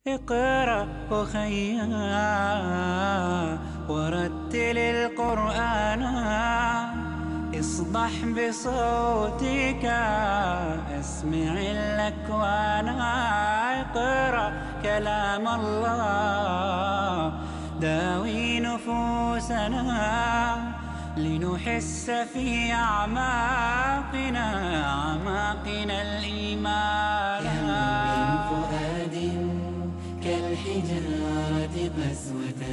اقرأ أخيا ورتل القرآن اصبح بصوتك اسمع الأكوان اقرأ كلام الله داوي نفوسنا لنحس في أعماقنا أعماقنا الإيمان من فؤاد كالحجارة قسوة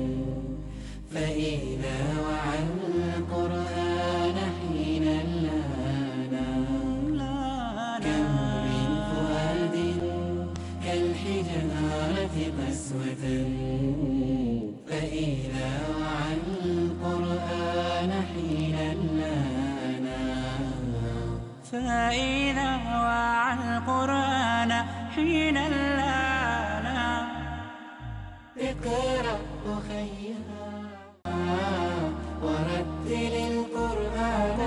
فإذا وعى القرآن حين لانا كم من فؤاد كالحجارة قسوة فإذا وعى القرآن حين لانا فإذا وعى القرآن حين لانا اقرأ أخيا ورتل القرآن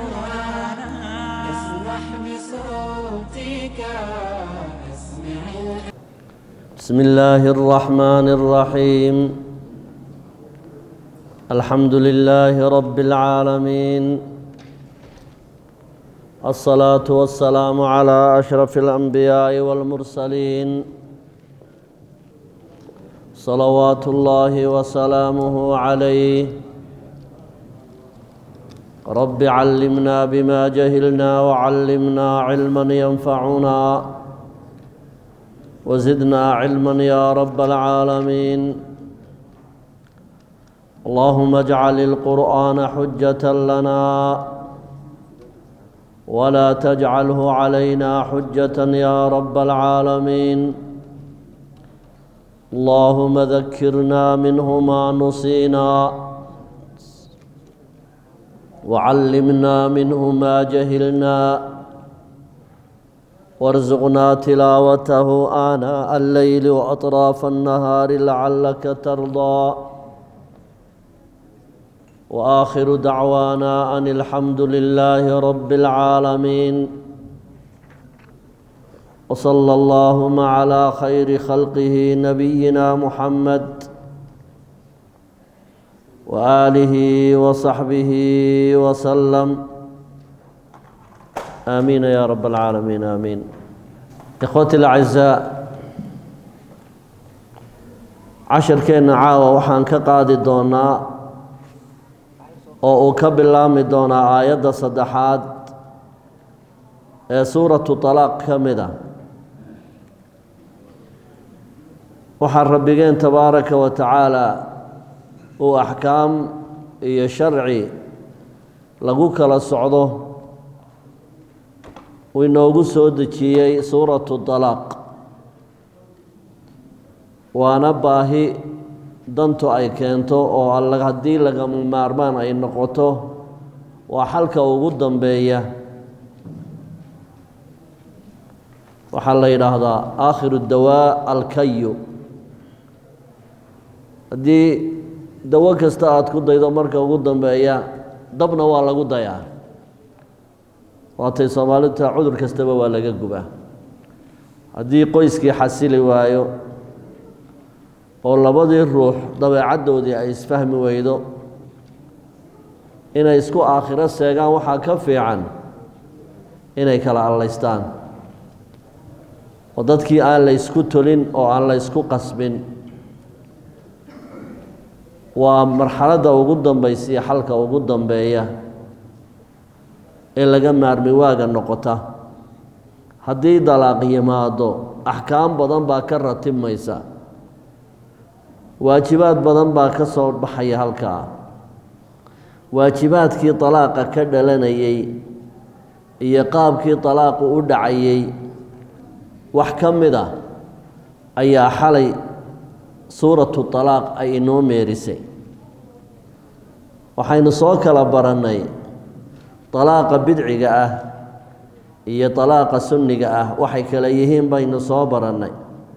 اسمح بصوتك اسمع بسم الله الرحمن الرحيم الحمد لله رب العالمين الصلاة والسلام على أشرف الأنبياء والمرسلين صلوات الله وسلامه عليه رب علمنا بما جهلنا وعلمنا علما ينفعنا وزدنا علما يا رب العالمين اللهم اجعل القرآن حجة لنا ولا تجعله علينا حجة يا رب العالمين اللهم ذكرنا منه ما نسينا وعلمنا منه ما جهلنا وارزقنا تلاوته آناء الليل وأطراف النهار لعلك ترضى وآخر دعوانا أن الحمد لله رب العالمين وصلى اللهم على خير خلقه نبينا محمد وآله وصحبه وسلم آمين يا رب العالمين آمين إخوتي الأعزاء casharkeenna caawa waxaan ka qaadi doonaa oo uu ka bilaabmi doonaa aayadda saddexaad ee suuratu talaaq ka mid a waxaa rabbigeen tabaaraka wa tacaala uu axkaam iyo sharci lagu kala socdo uu inoogu soo dejiyey suuratu talaaq waana baahi dantu ay keento oo haddii lagama maarmaan ay noqoto waa xalka ugu dambeeya waxaa la yidhaahdaa aakhiru dawaa alkayu haddii dawo kasta aada ku daydo marka ugu dambeeya dabna waa lagu dayaa waatay soomaalita cudur kastaba waa laga gubaa haddii qoyskii xasili waayo oo labadii ruux dabeecaddoodii ay isfahmi weydo inay isku aakhiro seegaan waxaa ka fiican inay kala allaystaan oo dadkii aan la ysku tolin oo aan la ysku qasbin waa marxaladda ugu dambaysiya xalka ugu dambeeya ee laga maarmi waaga noqota haddii dalaaq yimaado axkaam badan baa ka ratibmaysa waajibaad badan baa ka soo baxaya halkaa waajibaadkii dalaaqa ka dhalanayey iyo qaabkii dalaaqu u dhacayey wax ka mid a ayaa xalay suuratu talaaq ay inoo meerisay waxaynu soo kala barannay dalaaqa bidciga ah iyo dalaaqa sunniga ah waxay kala yihiin baynu soo barannay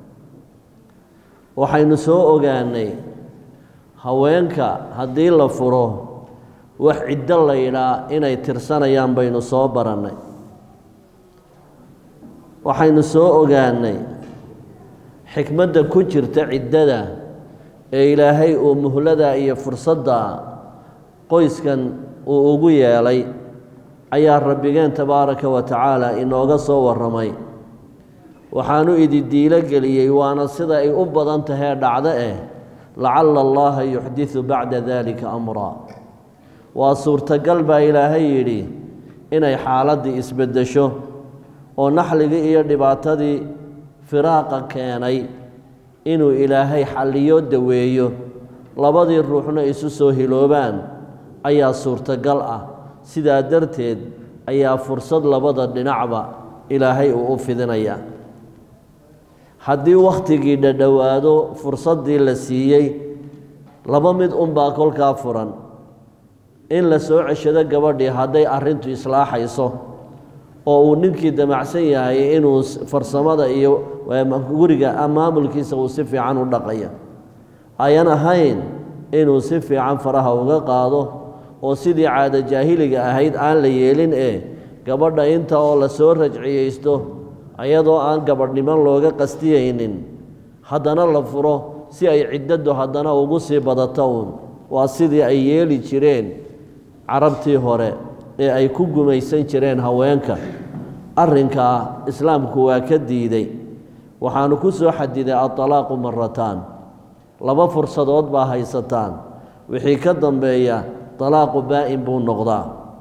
waxaynu soo ogaanay haweenka haddii la furo wax ciddo la yidhaa inay tirsanayaan baynu soo barannay waxaynu soo ogaanay xikmadda ku jirta ciddada ee ilaahay uu muhlada iyo fursadda qoyskan uu ugu yeelay ayaa rabbigeen tabaaraka wa tacaala inooga soo warramay waxaanu ididiilo geliyey waana sida ay u badan tahee dhacdo eh lacalla allaha yuxdisu bacda dalika amraa waa suurtagal baa ilaahay yidhi inay xaaladdii isbeddesho oo naxligii iyo dhibaatadii firaaqa keenay inuu ilaahay xalliyo daweeyo labadii ruuxna isu soo hiloobaan ayaa suurtagal ah sidaa darteed ayaa fursad labada dhinacba ilaahay uu u fidinaya haddii wakhtigii dhadhowaado fursaddii la siiyey laba mid unbaa kolkaa furan in la soo ceshado gabadhii hadday arrintu islaaxayso oo uu ninkii damacsan yahay inuu farsamada iyo guriga maamulkiisa uu si fiican u dhaqaya ayan ahayn inuu si fiican faraha uga qaado oo sidii caado jaahiliga ahayd aan la yeelin ee gabadha inta oo la soo rajciyeysto ayadoo aan gabadhniman looga qastiyaynin haddana la furo si ay ciddadu haddana ugu sii badato uun waa sidii ay yeeli jireen carabtii hore ee ay ku gumaysan jireen haweenka arrinkaa islaamku waa ka diiday waxaanu ku soo xadiday adalaaqu marataan laba fursadood baa haysataan wixii ka dambeeya dalaaqu baa'in buu noqdaa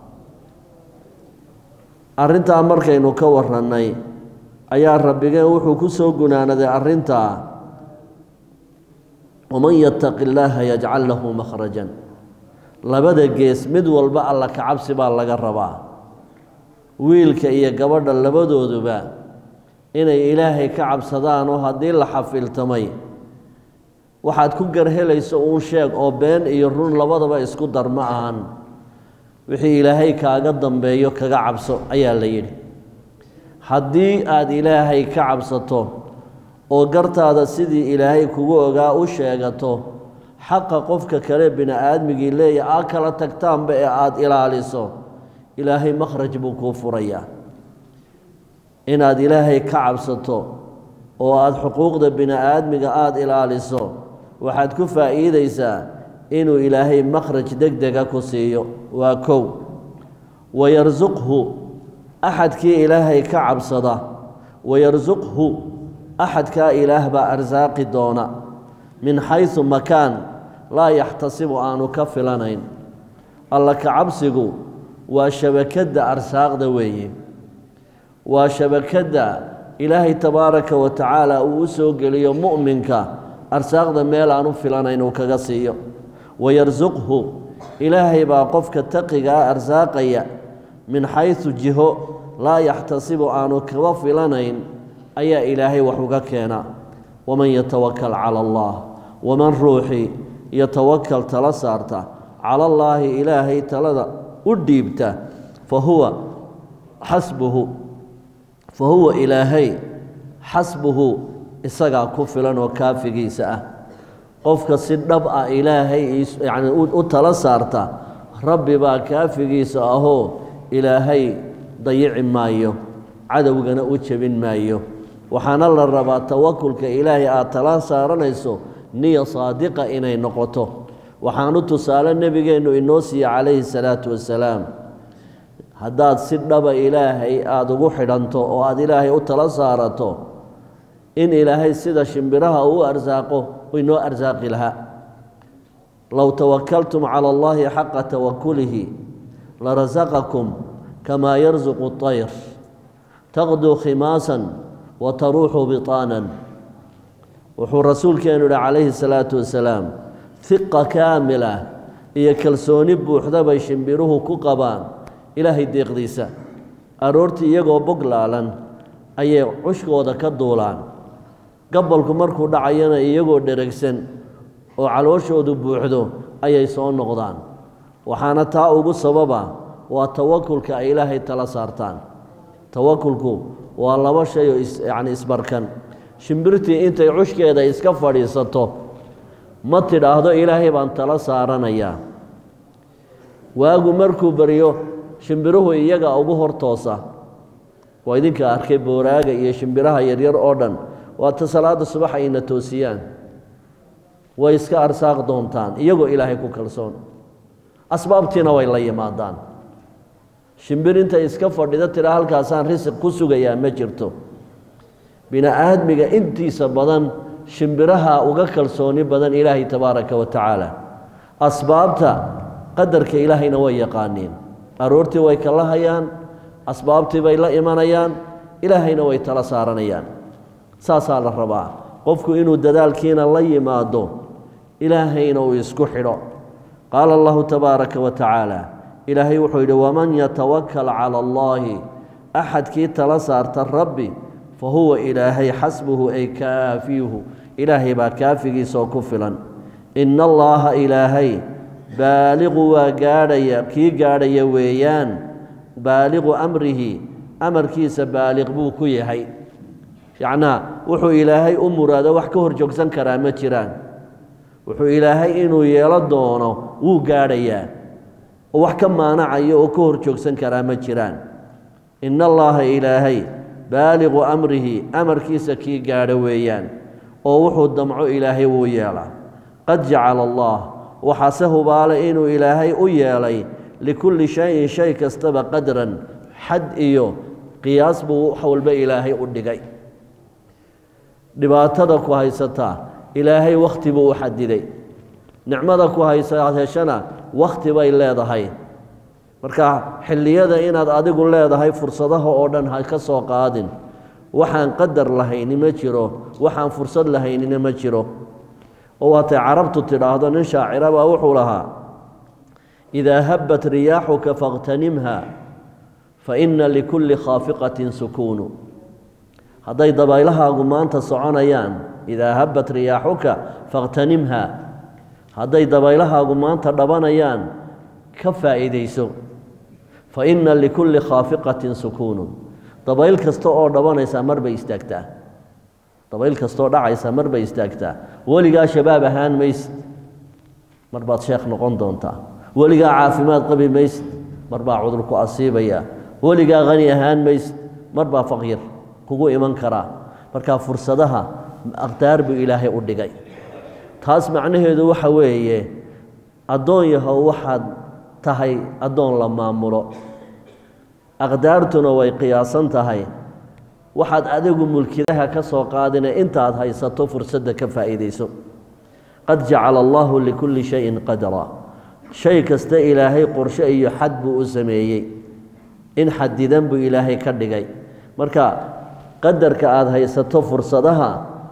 arrintaa markaynu ka warrannay ayaa rabbigeen wuxuu ku soo gunaanaday arrintaa waman yattaqi illaaha yajcal lahu makhrajan labada gees mid walba alla kacabsi baa laga rabaa wiilka iyo gabadha labadooduba inay ilaahay ka cabsadaan oo haddii la xafiltamay waxaad ku garhelayso uun sheeg oo been iyo run labadaba isku dar ma ahan wixii ilaahay kaaga dambeeyo kaga cabso ayaa la yidhi haddii aada ilaahay ka cabsato oo gartaada sidii ilaahay kugu ogaa u sheegato xaqa qofka kale bini-aadmigii leeya aa kala tagtaanba ee aada ilaaliso ilaahay makhraj buu kuu furayaa inaad ilaahay ka cabsato oo aada xuquuqda bini-aadmiga aada ilaaliso waxaad ku faa'iidaysaa inuu ilaahay makhraj deg dega ku siiyo waa kow wayarsuqhu axadkii ilaahay ka cabsada wayarsuqhu axadkaa ilaah baa arsaaqi doona min xaysu makaan laa yaxtasibu aanu ka filanayn alla ka cabsigu waa shabakadda arsaaqda weeye waa shabakadda ilaahay tabaaraka wa tacaala uu u soo geliyo mu'minka arsaaqda meel aan u filanayn uu kaga siiyo wayarsuqhu ilaahay baa qofka taqigaa arsaaqaya min xaysu jiho laa yaxtasibu aanu kaba filanayn ayaa ilaahay wax uga keenaa waman yatawakal cala allah waman ruuxii yatawakal tala saarta cala allaahi ilaahay talada u dhiibta fa huwa xasbuhu fa huwa ilaahay xasbuhu isagaa ku filan oo kaafigiisa ah qofka si dhab ah ilaahay yacni u tala saarta rabbi baa kaafigiisa ahoo ilaahay dayici maayo cadowgana u jebin maayo waxaana la rabaa tawakulka ilaahay aad tala saaranayso niya saadiqa inay noqoto waxaanu tusaale nebigeennu inoo siiye calayhi salaatu wasalaam haddaad si dhaba ilaahay aada ugu xidhanto oo aada ilaahay u tala saarato in ilaahay sida shimbiraha uu arsaaqo inoo arsaaqi lahaa low tawakaltum cala allahi xaqa tawakulihi larasaqakum kamaa yarsuqu طayr taqduu khimaasan wa taruuxu bitaanan wuxuu rasuulkeenu yihi calayhi salaatu wasalaam hiqa kaamila iyo kalsooni buuxda bay shimbiruhu ku qabaan ilaahay deeqdiisa aroortii iyagoo bog laalan ayay cushkooda ka duulaan gabalku markuu dhacayana iyagoo dheregsan oo calooshoodu buuxdo ayay soo noqdaan waxaana taa ugu sababa waa tawakulka ay ilaahay tala saartaan tawakulku waa laba shay oo yacni isbarkan shimbirtii intay cushkeeda iska fadhiisato ma tidhaahdo ilaahay baan tala saaranayaa waagu markuu baryo shimbiruhu iyaga ugu hor toosa waa idinka arkay booraaga iyo shimbiraha yaryar oo dhan waata salaada subax ayna toosiyaan way iska arsaaq doontaan iyagoo ilaahay ku kalsoon asbaabtiina way la yimaadaan shimbir intay iska fadhida tira halkaasaan risiq ku sugayaa ma jirto bini aadmiga intiisa badan shimbiraha uga kalsooni badan ilaahay tabaaraka wa tacaala asbaabta qadarka ilaahayna way yaqaaniin aroortii way kala hayaan asbaabtii bay la imanayaan ilaahayna way tala saaranayaan saasaa la rabaa qofku inuu dadaalkiina la yimaado ilaahayna uu isku xidho qaala allahu tabaaraka wa tacaala ilaahay wuxuu yidhi waman yatawakal cala allaahi axadkii tala saarta rabbi fa huwa ilaahay xasbuhu ay kaafiihu ilaahay baa kaafigiisaoo ku filan ina allaaha ilaahay baaliqu waa gaadhaya kii gaadhaya weeyaan baaliqu amrihi amarkiisa baaliq buu ku yahay yacnaa wuxuu ilaahay u muraado wax ka hor joogsan karaa ma jiraan wuxuu ilaahay inuu yeelo doono wuu gaadhayaa oo wax ka maanacayo oo ka hor joogsan karaa ma jiraan ina allaaha ilaahay baaliqu amrihi amarkiisa kii gaadho weeyaan oo wuxuu damco ilaahay wuu yeelaa qad jacala allah waxaase hubaale inuu ilaahay u yeelay likulli shayin shay kastaba qadran xad iyo qiyaas buu wax walba ilaahay u dhigay dhibaatada ku haysataa ilaahay wakhti buu u xadiday nicmada ku haysa heshana wakhti bay leedahay marka xilliyada inaad adigu leedahay fursadaha oo dhan ha ka soo qaadin waxaan qadar lahayni ma jiro waxaan fursad lahaynina ma jiro oo waatay carabtu tidhaahdo nin shaacira baa wuxuu lahaa idaa habbat riyaaxuka fakhtanimha fa inna likulli khaafiqatin sukuunu hadday dabaylahaagu maanta soconayaan idaa habbat riyaaxuka fakhtanimha hadday dabaylahaagu maanta dhabanayaan ka faa'iidayso fa inna likulli khaafiqatin sukuunu dabayl kasta oo dhabanaysaa mar bay istaagtaa dabayl kastaoo dhacaysa mar bay istaagtaa weligaa shabaab ahaan maysid mar baad sheekh noqon doontaa weligaa caafimaad qabi maysid mar baa cudur ku asiibaya weligaa khani ahaan maysid mar baa faqyir kugu iman karaa markaa fursadaha aqdaar buu ilaahay u dhigay taas macnaheedu waxa weeye addoon yahow waxaad tahay addoon la maamulo aqdaartuna way qiyaasan tahay waxaad adigu mulkidaha ka soo qaadina intaad haysato fursadda ka faa'iidayso qad jacala allaahu likulli shayin qadra shay kasta ilaahay qorshe iyo xad buu u sameeyey in xadidan buu ilaahay ka dhigay marka qadarka aada haysato fursadaha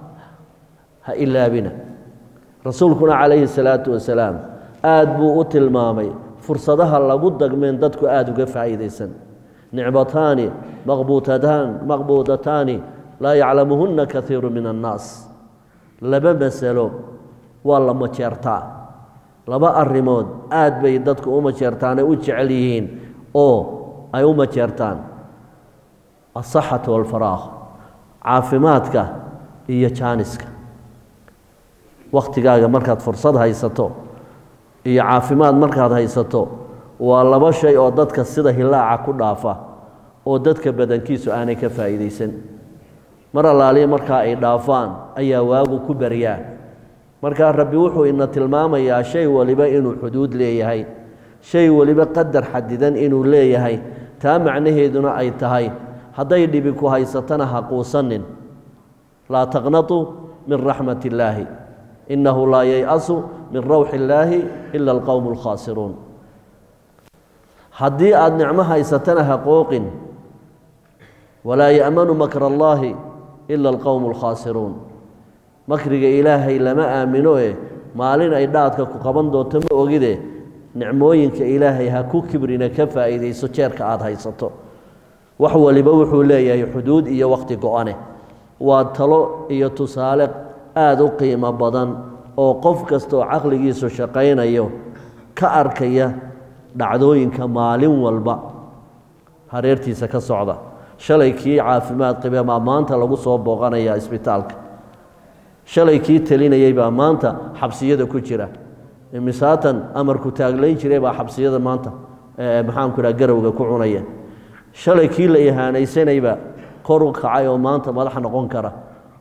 ha ilaabina rasuulkuna calayhi salaatu wasalaam aada buu u tilmaamay fursadaha lagu dagmeen dadku aada uga faa'iidaysan nicmataani maqbuutataan maqbuudataani laa yaclamuhunna kaiiru min annaas laba masalo waa la majeertaa laba arrimood aad bay dadku u majeertaanay u jecel yihiin oo ay u majeertaan asaxatu walfaraaq caafimaadka iyo jaaniska wakhtigaaga markaad fursad haysato iyo caafimaad markaad haysato waa laba shay oo dadka sida hilaaca ku dhaafa oo dadka badankiisu aanay ka faa'iidaysan mar allaaliya markaa ay dhaafaan ayaa waagu ku baryaa markaa rabbi wuxuu ina tilmaamayaa shay waliba inuu xuduud leeyahay shay waliba qadar xadidan inuu leeyahay taa macnaheeduna ay tahay hadday dhibi ku haysatana ha quusanin laa taqnatuu min raxmat illaahi innahu laa yay-asu min rawxi illaahi ila alqowmu alkhaasiruun haddii aada nicmo haysatana ha qooqin walaa ya'manu makra allaahi ila alqowmu alkhaasiruun makriga ilaahay lama aamino e maalin ay dhaadka ku qaban doonto ma ogide nicmooyinka ilaahay ha ku kibrina ka faa'iidayso jeerka aada haysato wax waliba wuxuu leeyahay xuduud iyo wakhti go-ane waa talo iyo tusaale aada u qiimo badan oo qof kasta oo caqligiisu shaqaynayo ka arkaya dhacdooyinka maalin walba hareertiisa ka socda shalay kii caafimaad qabe baa maanta lagu soo booqanayaa isbitaalka shalay kii telinayey baa maanta xabsiyada ku jira misaatan amarku taaglayn jiray baa xabsiyada maanta maxaanku idhaha garowga ku cunaya shalay kii la ihaanaysanayba kor u kacay oo maanta madax noqon kara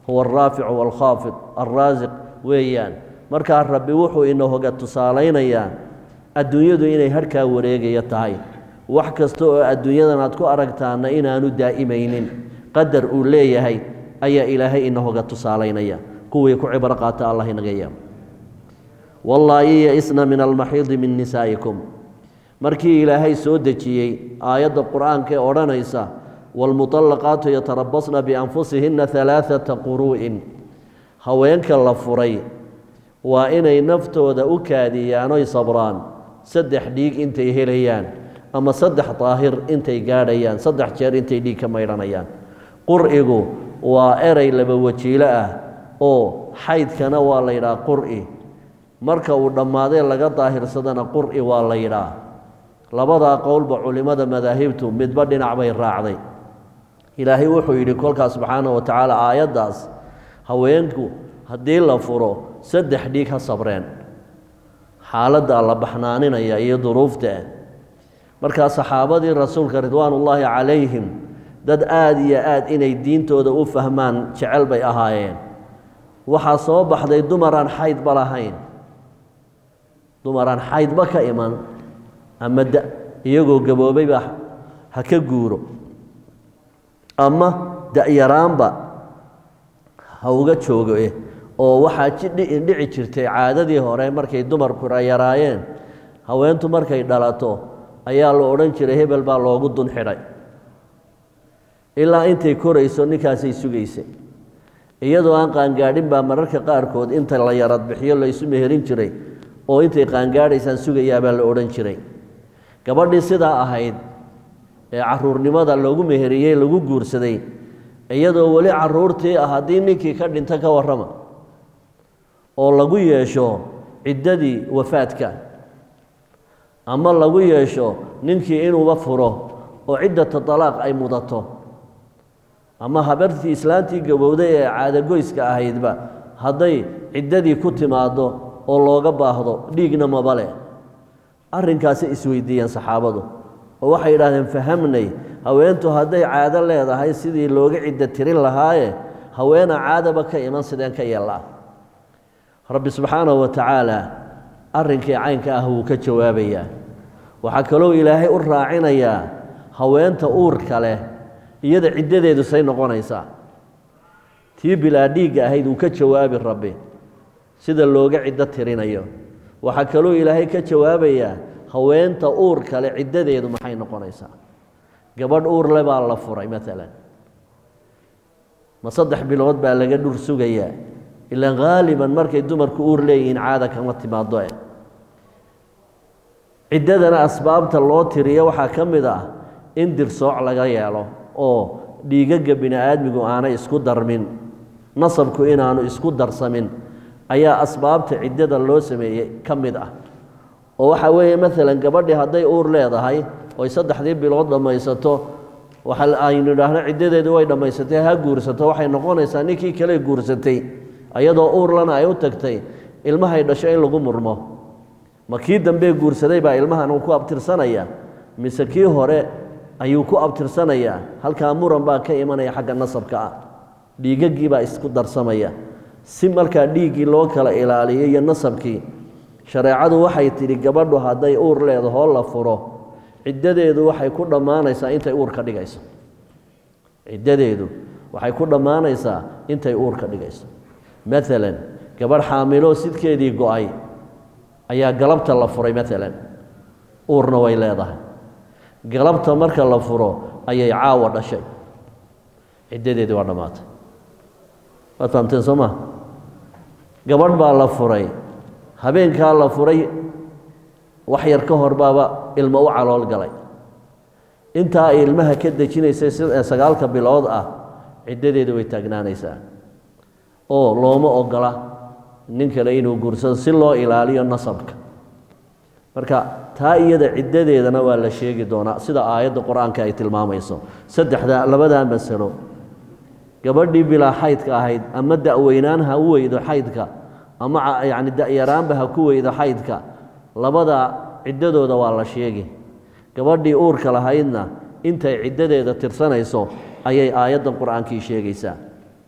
huwa alraaficu waalkhaafid alraasiq weeyaan markaa rabbi wuxuu inahoga tusaalaynayaa adduunyadu inay harhkaa wareegaya tahay wax kasta oo adduunyadan aad ku aragtaana inaanu daa'imaynin qadar uu leeyahay ayaa ilaahay inahoga tusaalaynaya kuwii ku cibro qaata allah inaga yaabo wallaahi ya-isna min almaxiidi min nisaa'ikum markii ilaahay soo dejiyey aayadda qur-aanka ee odhanaysa waalmuطallaqaatu yatarabasna bianfusihinna halaaثata quruu'in haweenka la furay waa inay naftooda u kaadiyaan oy sabraan saddex dhiig intay helayaan ama saddex daahir intay gaadhayaan saddex jeer intay dhiig ka maydhanayaan qur'igu waa erey laba wajiilo ah oo xaydkana waa la yidhaha qur'i marka uu dhammaadee laga daahirsadana qur'i waa la yidhaah labadaa qowlba culimmada madaahibtu midba dhinac bay raacday ilaahay wuxuu yidhi kolkaas subxaana wa tacaala aayaddaas haweenku haddii la furo saddex dhiig ha sabreen xaaladda la baxnaaninaya iyo duruufta markaa saxaabadii rasuulka ridwaanullaahi calayhim dad aada iyo aad inay diintooda u fahmaan jecel bay ahaayeen waxaa soo baxday dumaraan xaydba lahayn dumaraan xaydba ka iman ama da iyagoo gaboobayba ha ka guuro ama da-yaraanba ha uga joogo eh oo waxaa jidhici jirtay caadadii hore markay dumarku yaraayeen haweentu markay dhalato ayaa la odhan jiray hebel baa loogu dun xidhay ilaa intay korayso ninkaasay sugaysay iyadoo aan qaangaadhin baa mararka qaarkood inta la yarad bixiyo la isu meherin jiray oo intay qaangaadhaysaan sugayaabaa la odhan jiray gabadhii sidaa ahayd ee caruurnimada loogu meheriyey lagu guursaday iyadoo weli caruurtii ah haddii ninkii ka dhinto ka warrama oo lagu yeesho ciddadii wafaadka ama lagu yeesho ninkii inuuba furo oo ciddata talaaq ay mudato ama habartii islaantii gabowday ee caadagoyska ahaydba hadday ciddadii ku timaaddo oo looga baahdo dhiigna maba leh arrinkaasi isweydiiyeen saxaabadu oo waxay yidhahdeen fahamnay haweentu hadday caado leedahay sidii looga ciddo tirin lahaaye haweena caadaba ka iman sideen ka yeellaa rabbi subxaanahu wa tacaala arrinkii caynka ah wuu ka jawaabayaa waxaa kaloo ilaahay u raacinayaa haweenta uurka leh iyada ciddadeedu say noqonaysaa tii bilaa dhiigga ahayd wuu ka jawaabi rabbi sida looga ciddo tirinayo waxaa kaloo ilaahay ka jawaabayaa haweenta uur kale ciddadeedu maxay noqonaysaa gabadh uur le baa la furay maalan ma saddex bilood baa laga dhur sugayaa ilaan haaliban markay dumarku uur leeyihiin caada kama timaado eh ciddadana asbaabta loo tiriyo waxaa ka mid ah in dirsooc laga yeelo oo dhiigagga bini aadmigu aanay isku darmin nasabku inaanu isku darsamin ayaa asbaabta ciddada loo sameeyey ka mid ah oo waxaa weeye maalan gabadhii hadday uur leedahay oy saddexdii bilood dhammaysato waxa aynu idhaahno ciddadeedu way dhammaysatay ha guursato waxay noqonaysaa ninkii kale guursatay ayadoo uurlana ay u tagtay ilmahay dhasho in lagu murmo ma kii dambee guursaday baa ilmahan uu ku abtirsanaya mise kii hore ayuu ku abtirsanayaa halkaa muran baa ka imanaya xagga nasabka ah dhiigaggii baa isku darsamaya si markaa dhiiggii loo kala ilaaliyo iyo nasabkii shareecadu waxay tidhi gabadhu hadday uur leedahoo la furo ciddadeedu waxay ku dhammaanaysaa intay uur ka dhigayso ciddadeedu waxay ku dhammaanaysaa intay uur ka dhigayso maalan gabadh xaamiloo sidkeedii go-ay ayaa galabta la furay maalan uurna way leedahay galabta marka la furo ayay caawa dhashay ciddadeedii waa dhammaatay waad fahamteen soo maa gabadh baa la furay habeenkaa la furay wax yar ka hor baaba ilmo u calool galay intaa ay ilmaha ka dejinaysay si sagaalka bilood ah ciddadeedu way taagnaanaysaa oo looma ogola nin kale inuu guursado si loo ilaaliyo nasabka marka taa iyada ciddadeedana waa la sheegi doonaa sida aayadda qur-aanka ay tilmaamayso saddexda labadaa masalo gabadhii bilaa xaydka ahayd ama da-weynaan ha u weydo xaydka ama yacni da-yaraanba ha ku weydo xaydka labada ciddadooda waa la sheegi gabadhii uurka lahaydna intay ciddadeeda tirsanayso ayay aayaddan qur-aankii sheegaysaa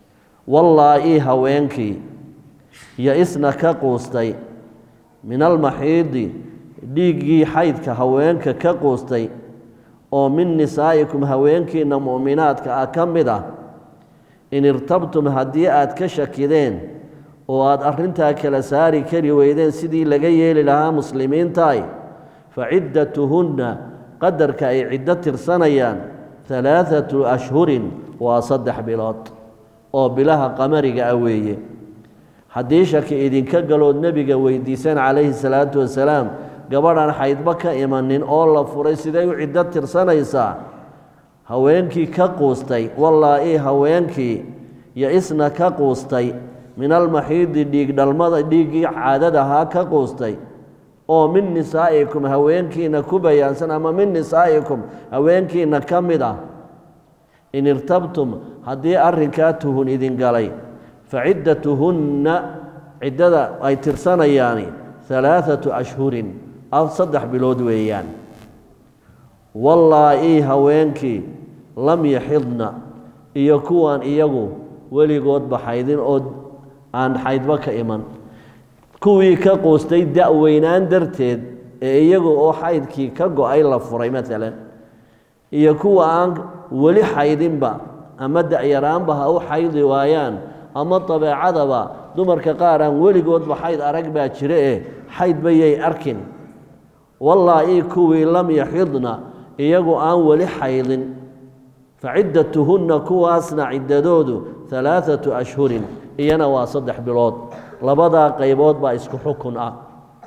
wallaa-ii haweenkii yo-isna ka quustay min almaxiidi dhiiggii xaydka haweenka ka quustay oo min nisaa'ikum haweenkiinna mu'minaadka ah ka mid ah in irtabtum haddii aad ka shakideen oo aad arrintaa kala saari kari weydeen sidii laga yeeli lahaa muslimiintaay fa ciddatuhunna qadarka ay ciddo tirsanayaan halaathatu ashhurin waa saddex bilood oo bilaha qamariga ah weeye haddii shaki idinka galood nebiga weydiiseen calayhi salaatu wasalaam gabadhan xaydba ka imanin oo la furay siday u ciddo tirsanaysaa haweenkii ka quustay wallaa-ii haweenkii yo-isna ka quustay min almaxiidi dhiig dhalmada dhiiggii caadadahaa ka quustay oo min nisaa'ikum haweenkiina ku bayaansan ama min nisaa'ikum haweenkiina ka mid ah in irtabtum haddii arrinkaa tuhun idin galay fa ciddatuhunna ciddada ay tirsanayaani halaathatu ashhurin saddex bilood weeyaan wallaa-ii haweenkii lam yaxidna iyo kuwaan iyagu weligoodba xaydin oo aan xaydba ka iman kuwii ka quustay da-weynaan darteed ee iyagu oo xaydkii ka go-ay la furay maalan iyo kuwa aan weli xaydinba ama da-yaraanba ha u xaydi waayaan ama dabeecadaba dumarka qaar aan weligoodba xayd arag baa jira eh xaydba yay arkin wallaa-ii kuwii lam yaxidna iyagu aan weli xaydin fa ciddatuhunna kuwaasna ciddadoodu halaathatu ashhurin iyana waa saddex bilood labadaa qaybood baa isku xukun ah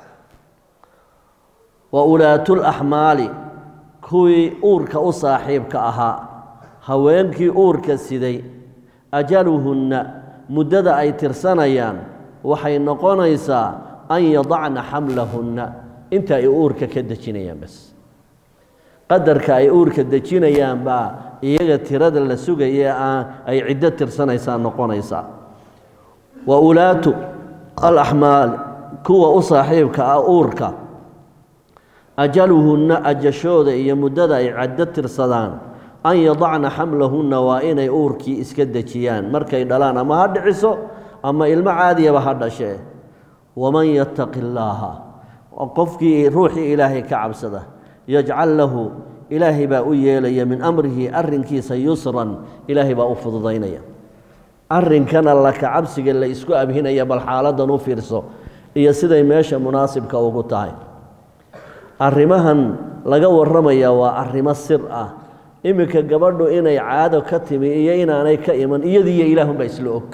wa ulaatulaxmaali kuwii uurka u saaxiibka ahaa haweenkii uurka siday ajaluhunna muddada ay tirsanayaan waxay noqonaysaa an yadacna xamlahunna inta ay uurka ka dejinayaan bas qadarka ay uurka dejinayaan baa iyaga tirada la sugaya ay ciddo tirsanaysaa noqonaysaa wa ulaatu alaxmaal kuwa u saaxiibka ah uurka ajaluhunna ajashooda iyo muddada ay caddo tirsadaan an yadacna xamlahunna waa inay uurkii iska dejiyaan markay dhalaan ama ha dhiciso ama ilmo caadiyaba ha dhashee waman yattaqi illaaha qofkii ruuxii ilaahay ka cabsada yajcal lahu ilaahay baa u yeelaya min amrihi arrinkiisa yusran ilaahay baa u fududaynaya arrinkana laka cabsiga la isku abhinaya bal xaaladan u fiirso iyo siday meesha munaasibka ugu tahay arrimahan laga warramaya waa arrimo sir ah iminka gabadhu inay caado ka timi iyo inaanay ka iman iyadiiyo ilaahunbaa isla og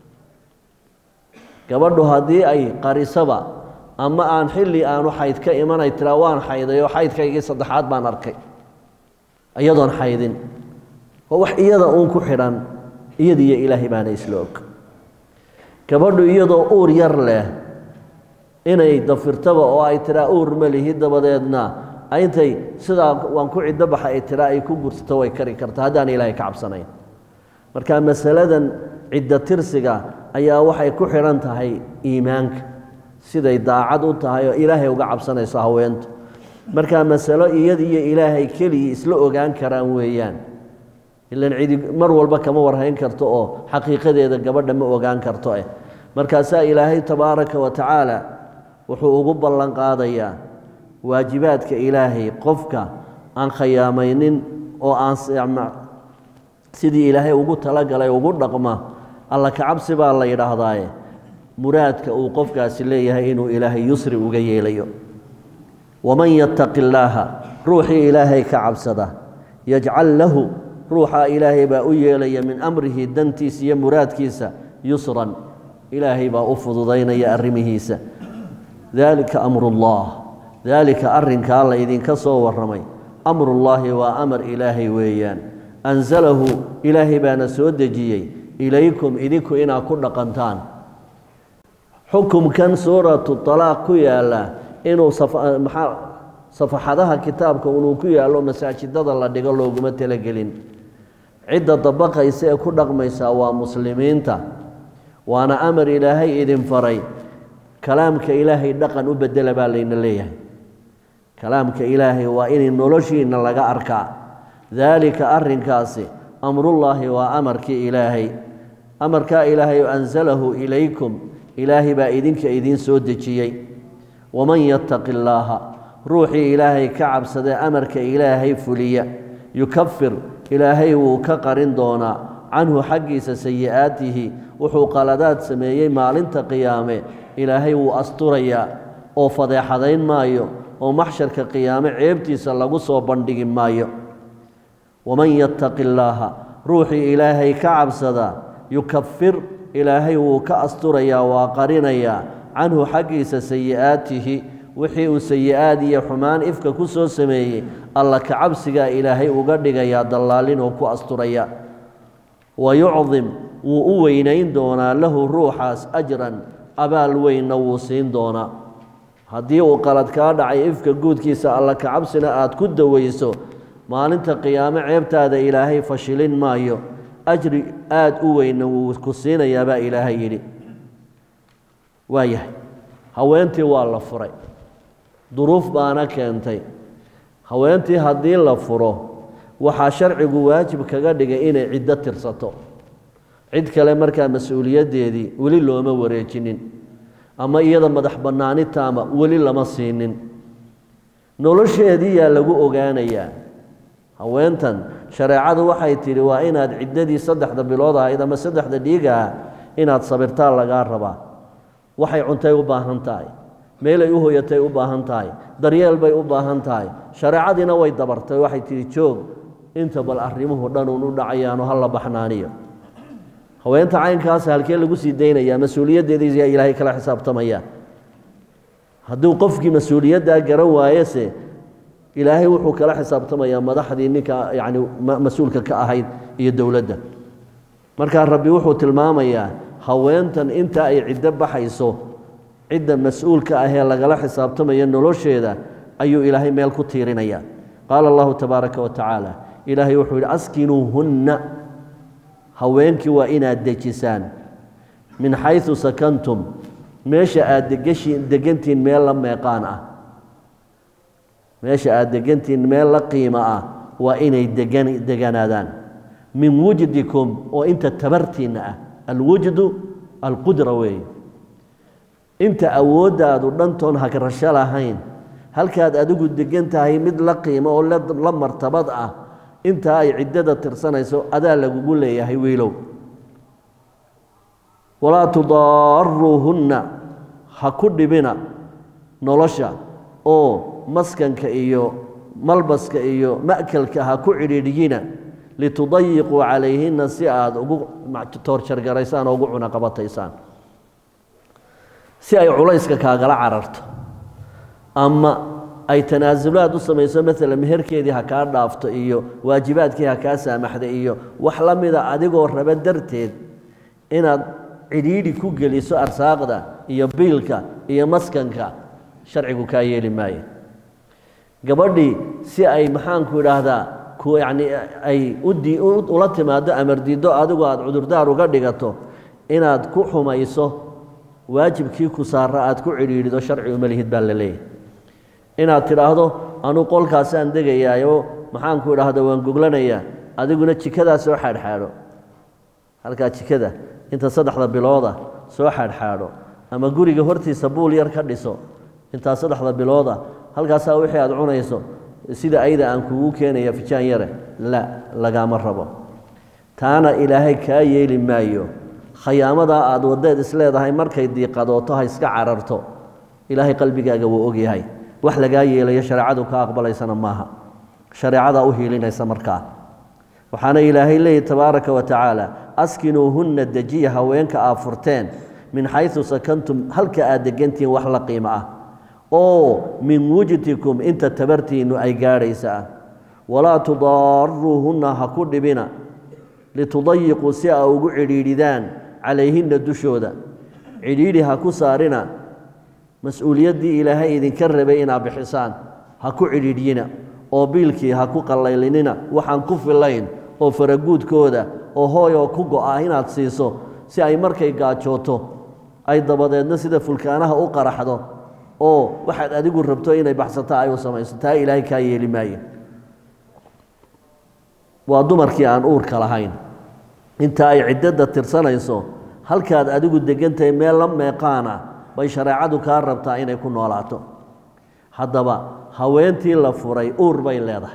gabadhu haddii ay qarisaba ama aan xilli aanu xayd ka imanay tiraa waan xayday oo xaydkaygii saddexaad baan arkay iyadoon xaydin oo wax iyada uun ku xidhan iyadiiyo ilaahay baana isla og gabadhu iyadoo uur yar leh inay dafirtaba oo ay tiraa uur ma lihi dabadeedna intay sidaa waan ku ciddo baxa ay tiraa ay ku gursato way kari karta haddaan ilaahay ka cabsanayn marka masaladan ciddo tirsiga ayaa waxay ku xidhan tahay iimaanka siday daacad u tahay oo ilaahay uga cabsanayso haweentu markaa masalo iyada iyo ilaahay keligii isla ogaan karaan weeyaan ilan cidi mar walba kama warhayn karto oo xaqiiqadeeda gabadha ma ogaan karto eh markaasaa ilaahay tabaaraka wa tacaala wuxuu ugu ballan qaadayaa waajibaadka ilaahay qofka aan khayaamaynin oo aan sidii ilaahay ugu talagalay ugu dhaqma alla kacabsi baa la yidhaahdaaye muraadka uu qofkaasi leeyahay inuu ilaahay yusri uga yeelayo waman yattaqi illaaha ruuxii ilaahay ka cabsada yajcal lahu ruuxaa ilaahay baa u yeelaya min amrihi dantiisa iyo muraadkiisa yusran ilaahay baa u fududaynaya arrimihiisa daalika amruullah daalika arrinkaa la idinka soo warramay amrullaahi waa amar ilaahay weeyaan ansalahu ilaahay baana soo dejiyey ilaykum idinku inaad ku dhaqantaan xukumkan suuratu talaaq ku yaalla inuu maxaa safaxadaha kitaabka inuu ku yaallo masaajidada la dhigo looguma talagelin cidda dabaqaysa ee ku dhaqmaysaa waa muslimiinta waana amar ilaahay idin faray kalaamka ilaahay dhaqan u bedela baa layna leeyahay kalaamka ilaahay waa inay noloshiinna laga arkaa daalika arrinkaasi amrullaahi waa amarkii ilaahay amarkaa ilaahay ansalahu ilaykum ilaahay baa idinka idiin soo dejiyey waman yattaqi illaaha ruuxii ilaahay ka cabsadee amarka ilaahay fuliya yukafir ilaahay wuu ka qarin doonaa canhu xaggiisa sayi'aatihi wuxuu qaladaad sameeyey maalinta qiyaame ilaahay wuu asturayaa oo fadeexadayn maayo oo maxsharka qiyaame ceebtiisa lagu soo bandhigi maayo waman yattaqi illaaha ruuxii ilaahay ka cabsadaa yukafir ilaahay wuu ka asturayaa waa qarinayaa canhu xaggiisa sayi'aatihi wixii uu sayi-aad iyo xumaan ifka ku soo sameeyey alla ka cabsigaa ilaahay uga dhigayaa dallaalin oo ku asturaya wa yucdim wuu u weynayn doonaa lahu ruuxaas ajran abaal weynna wuu siin doonaa haddii uu qalad kaa dhacay ifka guudkiisa alla ka cabsina aad ku dawayso maalinta qiyaame ceebtaada ilaahay fashilin maayo ajri aada u weynna wuu ku siinayaa baa ilaahay yidhi waayahay haweentii waa la furay duruuf baana keentay haweentii haddii la furo waxaa sharcigu waajib kaga dhigay inay ciddo tirsato cid kale markaa mas-uuliyaddeedii weli looma wareejinin ama iyada madax bannaani taama weli lama siinin nolosheedii yaa lagu ogaanayaa haweentan shareecadu waxay tidhi waa inaad ciddadii saddexda bilood ahayd ama saddexda dhiigaah inaad sabirtaa lagaa rabaa waxay cuntay u baahan tahay meelay u hoyatay u baahan tahay daryeel bay u baahan tahay shareecadiina way dabartay waxay tidhi joog inta bal arrimuhu dhanuun u dhacayaano ha la baxnaaniyo haweenta caynkaas halkee lagu sii daynayaa mas-uuliyaddeediisa ilaahay kala xisaabtamaya hadduu qofkii mas-uuliyaddaa garan waayese ilaahay wuxuu kala xisaabtamayaa madaxdii ninka yacni mas-uulka ka ahayd iyo dowladda markaa rabbi wuxuu tilmaamayaa haweentan inta ay ciddo baxayso cidda mas-uulka ahee lagala xisaabtamayo nolosheeda ayuu ilaahay meel ku tiirinaya qaala allahu tabaaraka wa tacaala ilaahay wuxuu yidhi askinuuhunna haweenkii waa inaad dejisaan min xaysu sakantum meesha aad degashiin degantihiin meel la meeqaan ah meesha aad degantihiin meel la qiimo ah waa inay degan deganaadaan min wujdikum oo inta tabartiinna ah alwujdu alqudra weeye inta awooddaadu dhantoon hagrasho lahayn halkaad adigu degan tahay mid la qiimo oo la martabad ah intaa ay ciddada tirsanayso adaa lagugu leeyahay wiilow walaa tudaaruuhunna ha ku dhibina nolosha oo maskanka iyo malbaska iyo ma'kelka ha ku cidhiidhyina litudayiquu calayhinna si aad ugu toorjargaraysaan oo ugu cunaqabataysaan si ay culayska kaagala cararto ama ay tanaasulaad u samayso maalan meherkeedii ha kaa dhaafto iyo waajibaadkii ha kaa saamaxda iyo wax la mida adigoo raba darteed inaad cidhiidhi ku geliso arsaaqda iyo biilka iyo maskanka sharcigu kaa yeeli maayo gabadhii si ay maxaanku idhaahdaa ku yacni ay udii ula timaado amardiiddo adigu aada cudurdaar uga dhigato inaad ku xumayso waajibkii ku saara aad ku cidhiidhido sharci uma lihid baa la leeyahy inaad tidhaahdo anuu qolkaasaan degayaayo maxaanku idhaahda waan goglanayaa adiguna jikadaa soo xaadxaadho halkaa jikada inta saddexda bilooda soo xaadxaadho ama guriga hortiisa buul yar ka dhiso intaa saddexda bilooda halkaasaa wixii aad cunayso sida ayda aan kugu keenaya fijaan yare la lagaama rabo taana ilaahay kaa yeeli maayo khayaamadaa aad waddeed isleedahay markay diiqadooto ha iska cararto ilaahay qalbigaaga wuu ogyahay wax lagaa yeelayo shareecadu ka aqbalaysana maaha shareecadaa u hiilinaysa markaa waxaana ilaahay leeyihi tabaaraka wa tacaala askinuuhunna dejiya haweenka aad furteen min xaysu sakantum halka aad degantihiin wax la qiimo ah oo min wujdikum inta tabartiinnu ay gaadhaysa ah walaa tudaaruuhunna ha ku dhibina litudayiquu si aa ugu cidhiidhidaan calayhinna dushooda cidhiidhi ha ku saarina mas-uuliyaddii ilaahay idinka rabay inaad bixisaan ha ku cidhiidhyina oo biilkii ha ku qallaylinina waxaan ku filayn oo faraguudkooda oo hooyoo ku go-a inaad siiso si ay markay gaajooto ay dabadeedna sida fulkaanaha u qaraxdo oo waxaad adigu rabto inay baxsato ay u samayso taa ilaahay kaa yeeli maayo waa dumarkii aan uurka lahayn inta ay ciddada tirsanayso halkaad adigu degantahay meel la meeqaana bay shareecadu kaa rabtaa inay ku noolaato haddaba haweentii la furay uur bay leedahay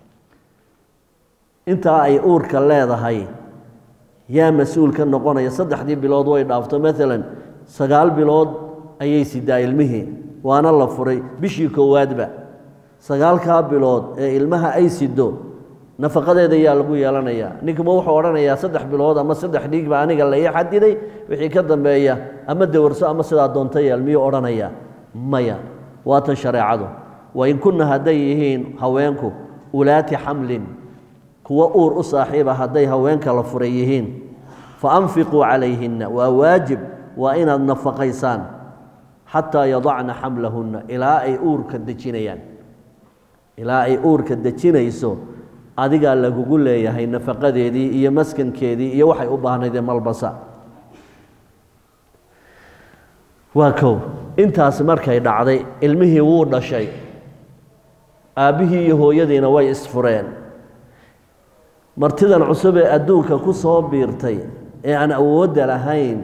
intaa ay uurka leedahay yaa mas-uul ka noqonaya saddexdii bilood way dhaafto maalan sagaal bilood ayay sidaa ilmihii waana la furay bishii koowaadba sagaalkaa bilood ee ilmaha ay sido nafaqadeeda yaa lagu yeelanayaa ninkuma wuxuu odhanayaa saddex bilood ama saddex dhiigba aniga la ii xadiday wixii ka dambeeya ama dawarso ama sidaa doonta yeel miyuu odhanayaa maya waa tan shareecadu wain kunna hadday yihiin haweenku ulaati xamlin kuwa uur u saaxiiba hadday haweenka la furay yihiin fa anfiquu calayhinna waa waajib waa inaad nafaqaysaan xataa yadacna xamlahunna ilaa ay uurka dejinayaan ilaa ay uurka dejinayso adigaa lagugu leeyahay nafaqadeedii iyo maskankeedii iyo waxay u baahnaydee malbasa waa kow intaasi markay dhacday ilmihii wuu dhashay aabbihii iyo hooyadiina way isfureen martidan cusub ee adduunka ku soo biirtay ee aan awoodda lahayn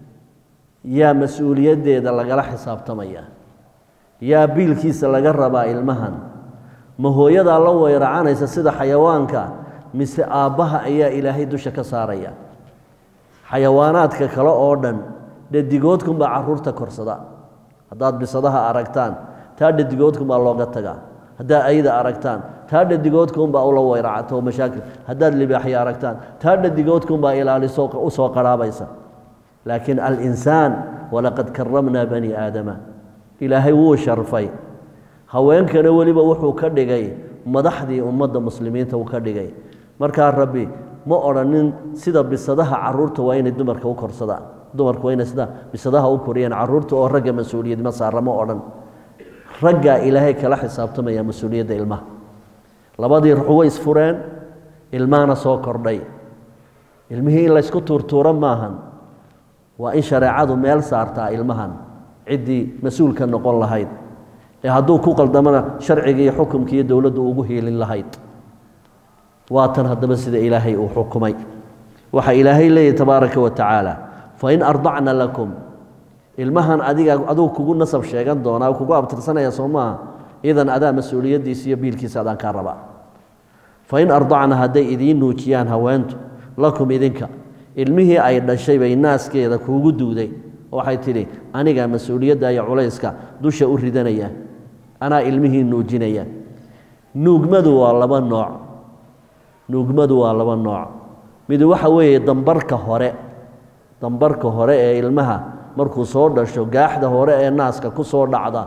yaa mas-uuliyaddeeda lagala xisaabtamaya yaa biilkiisa laga rabaa ilmahan ma hooyadaa la weyracanaysa sida xayawaanka mise aabbaha ayaa ilaahay dusha ka saaraya xayawaanaadka kale oo dhan dhadigoodkunbaa caruurta korsada haddaad bisadaha aragtaan taa dhadigoodkunbaa looga tagaa haddaad ayda aragtaan taa dhadigoodkunbaa ula weyracato mashaakil haddaad libaaxya aragtaan taa dhadigoodkunbaa ilaaliso u soo qarhaabaysa laakiin alinsaan walaqad karamnaa bani aadama ilaahay wuu sharfay haweenkana weliba wuxuu ka dhigay madaxdii ummadda muslimiinta uu ka dhigay markaa rabbi ma odhanin sida bisadaha caruurta waa inay dumarka u korsadaan dumarku waa inay sida bisadaha u koriyaan caruurta oo ragga mas-uuliyad ma saara ma odhan raggaa ilaahay kala xisaabtamaya mas-uuliyadda ilmaha labadii ruux way isfureen ilmahana soo kordhay ilmihii in laysku tuurtuuro maahan waa in shareecadu meel saartaa ilmahan ciddii mas-uulka noqon lahayd ee hadduu ku qaldamana sharciga iyo xukumka iyo dowladdu ugu hiilin lahayd waa tan haddaba sida ilaahay uu xukumay waxa ilaahay leeyahy tabaaraka wa tacaala fain ardacna lakum ilmahan adiga aduu kugu nasab sheegan doonaa kugu abtirsanaya soo maaha idan adaa mas-uuliyaddiisa iyo biilkiisa adaan kaa rabaa fain ardacna hadday idiin nuujiyaan haweentu lakum idinka ilmihii ay dhashay bay naaskeeda kuugu duuday waxay tidhi anigaa mas-uuliyadda iyo culayska dusha u ridanaya anaa ilmihii nuujinaya nuugmadu waa laba nooc nuugmadu waa laba nooc mid waxa weeye dambarka hore dambarka hore ee ilmaha markuu soo dhasho gaaxda hore ee naaska ku soo dhacda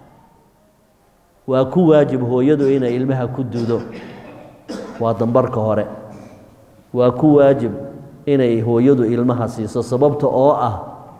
waa ku waajib hooyadu inay ilmaha ku duudo waa dambarka hore waa ku waajib inay hooyadu ilmaha siiso sababta oo ah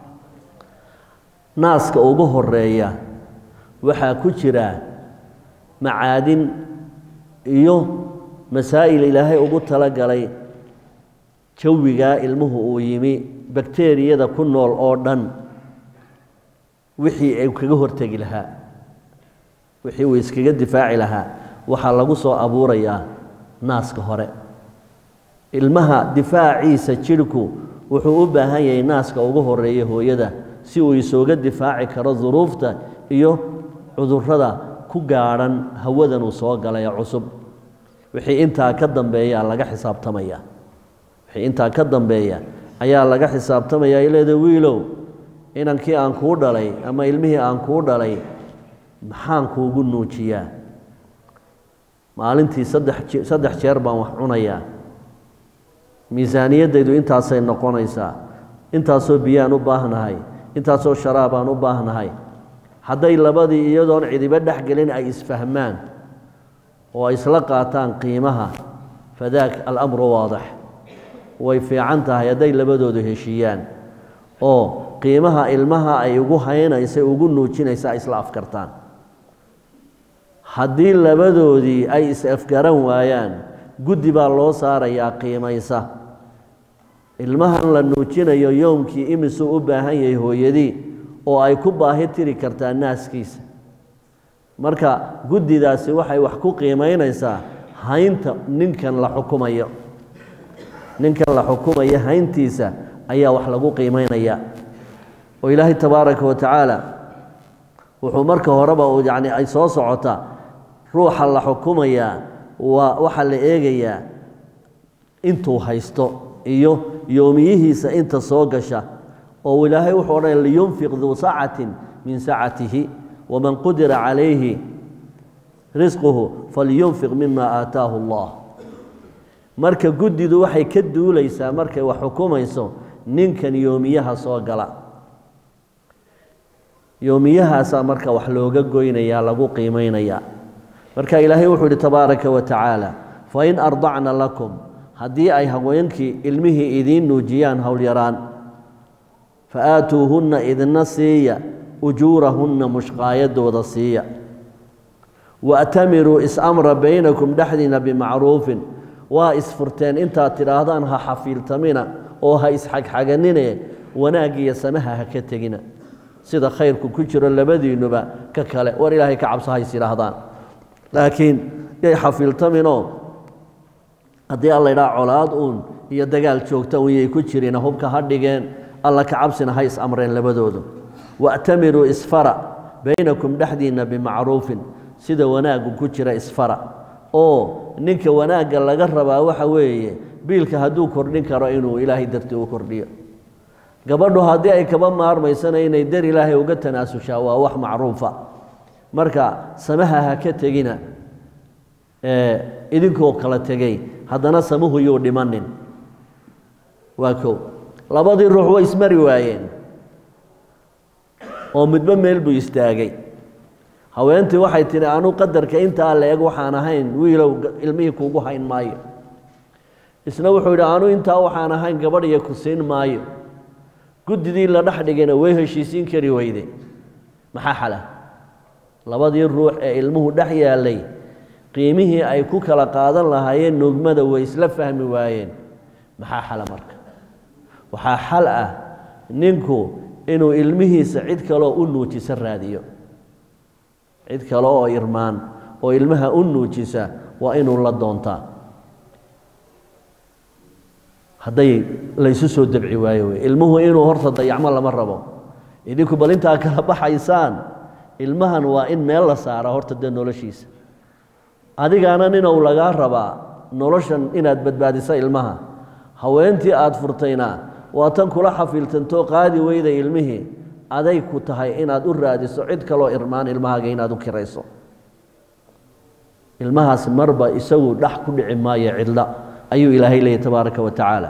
naaska ugu horeeya waxaa ku jira macaadin iyo masaa'il ilaahay ugu talagalay jawigaa ilmuhu uu yimi bakteriyada ku nool oo dhan wixii ay kaga hortegi lahaa wixii uu iskaga difaaci lahaa waxaa lagu soo abuurayaa naaska hore ilmaha difaaciisa jidhku wuxuu u baahan yahay naaska ugu horeeya hooyada si uu isooga difaaci karo duruufta iyo cudurrada ku gaadhan hawadan uu soo galay cusub wixii intaa ka dambeeyaa laga xisaabtamaya wixii intaa ka dambeeya ayaa laga xisaabtamaya ileeda wiilow inankii aan kuu dhalay ama ilmihii aan kuu dhalay maxaan kuugu nuujiyaa maalintii saddex saddex jeer baan wax cunayaa miisaaniyaddaydu intaasay noqonaysaa intaasoo biyaan u baahnahay intaasoo sharaabaan u baahnahay hadday labadii iyadoon cidibo dhex gelin ay isfahmaan oo ay isla qaataan qiimaha fadaak alamru waadix way fiican tahay hadday labadoodu heshiiyaan oo qiimaha ilmaha ay ugu haynaysa ugu nuujinaysa ay isla afkartaan haddii labadoodii ay is-afgaran waayaan guddi baa loo saarayaa qiimaysa ilmahan la nuujinayo yowmkii imisuu u baahan yahay hooyadii oo ay ku baahi tiri kartaa naaskiisa marka guddidaasi waxay wax ku qiimaynaysaa haynta ninkan la xukumayo ninkan la xukumaya hayntiisa ayaa wax lagu qiimeynaya oo ilaahay tabaaraka wa tacaala wuxuu marka horeba uu yacni ay soo socota ruuxa la xukumayaa waa waxaa la eegayaa intuu haysto iyo yoomiyihiisa inta soo gasha oo ilaahay wuxuu odhanaya liyunfiq duu sacatin min sacatihi waman qudira calayhi risquhu falyunfiq mima aataahu allah marka guddidu waxay ka duulaysaa markay wax xukumayso ninkan yoomiyaha soo gala yoomiyahaasaa marka wax looga goynayaa lagu qiimaynayaa marka ilaahay wuxuu yihi tabaaraka wa tacaala fain ardacna lakum haddii ay haweenkii ilmihii idiin nuujiyaan howyaraan fa aatuuhunna idina siiya ujuurahunna mushqaayadooda siiya waatamiruu is-amra baynakum dhexdiina bimacruufin waa isfurteen intaad tidhaahdaan ha xafiiltamina oo ha isxagxaganine wanaaggiyo samaha ha ka tegina sida khayrku ku jiro labadiinnuba ka kale war ilaahay ka cabso hays yidhaahdaan laakiin yay xafiiltaminoo haddii alla idhaa colaad uun iyo dagaal joogta un yay ku jirina hubka ha dhigeen alla ka cabsina ha is amreen labadoodu wa'tamiruu isfara baynakum dhexdiinna bimacruufin sida wanaaggu ku jira isfara oo ninka wanaagga laga rabaa waxa weeye biilka hadduu kordhin karo inuu ilaahay dartii u kordhiyo gabadhu haddii ay kaba maarmaysana inay dar ilaahay uga tanaasushaa waa wax macruufa marka samaha ha ka tegina idinkoo kala tegey haddana samuhu yuu dhimanin waa kow labadii ruux way ismari waayeen oo midba meel buu istaagay haweentii waxay tidhi anu qadarka intaa la eg waxaan ahayn wiilow ilmihii kuugu hayn maayo isna wuxuu yidhi anu intaa waxaan ahayn gabadh iyo ku siin maayo guddidii la dhex dhigayna way heshiisiin kari weyde maxaa xala labadii ruux ee ilmuhu dhex yaallay qiimihii ay ku kala qaadan lahaayeen nugmada way isla fahmi waayeen maxaa xala marka waxaa xal ah ninku inuu ilmihiisa cid kaloo u nuujisa raadiyo cid kale oo irmaan oo ilmaha u nuujisa waa inuu la doontaa hadday laysu soo dabci waayo wey ilmuhu inuu horta dayacmo lama rabo idinku bal intaa kala baxaysaan ilmahan waa in meel la saara horta dee noloshiisa adigaana ninow lagaa rabaa noloshan inaad badbaadisa ilmaha haweentii aad furtayna waa tan kula xafiiltantoo qaadi weyda ilmihii aday ku tahay inaad u raadiso cid kaloo irmaan ilmahaaga inaad u kirayso ilmahaas marba isagu dhex ku dhici maayo cidla ayuu ilaahay leeyay tabaaraka wa tacaala